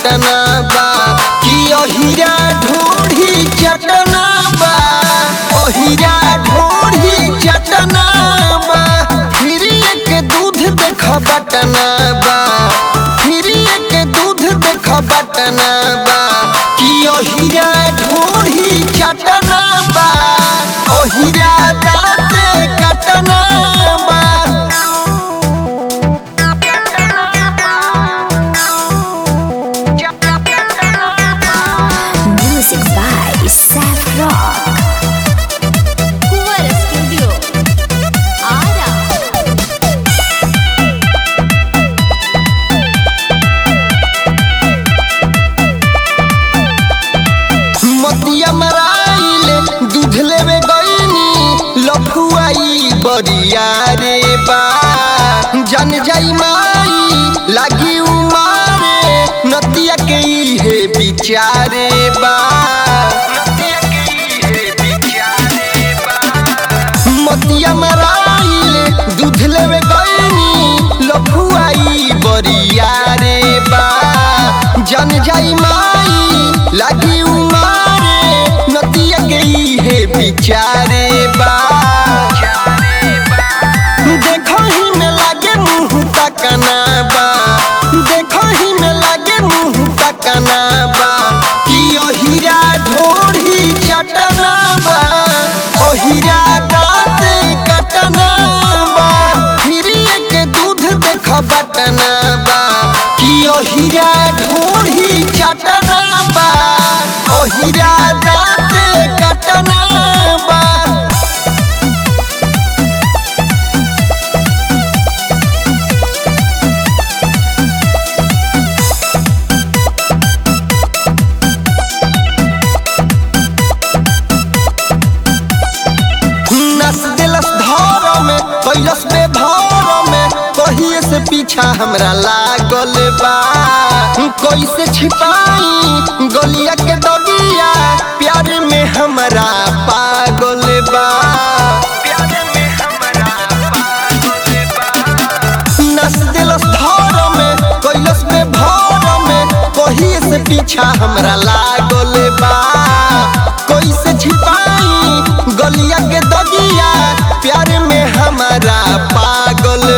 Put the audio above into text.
कटना बा कि अहिरा ढोढ़ी चटना बा अहिरा ढोढ़ी चटना बा फिर एक दूध देख बटना बा फिर एक दूध देख बटना बा कि अहिरा ढोढ़ी चटना बा अहिरा दाँते कटना बा Music by Seth Rock. Kuwar Studio. Ara. मतिया मराइले दूध लेवे गईनी लखुआई बरिया रे बा जन जाई माई लागी उमारे नतिया के इहे बिचारे बा मतिया मराइले दूध लेवे गईनी लखुआई बरिया रे बा जन जाई माई लागी उमारे नतिया गई है बिचारे बा देखो ही में लागे मुंह तकना बा देखो ही में लागे मुंह तकना बा कि ओहिरा ढोढ़ी चटना बा ओहिरा दाँत कटना बा फिर एक दूध देख बटना बा कि ओहिरा ढोढ़ी चटना बा ओहिरा दाँत कटना बा नस दिलस धर में कैलस में भर में कहिए से पीछा हमरा लागल बा कैसे छिपाई गलिया के दबिया प्यार में हमरा पागल बा नस दिलस धर में कैलस में भर में कहिए से पीछा हमरा लागल बा कैसे छिपाई गलिया के दगिया प्यार में हमारा पागल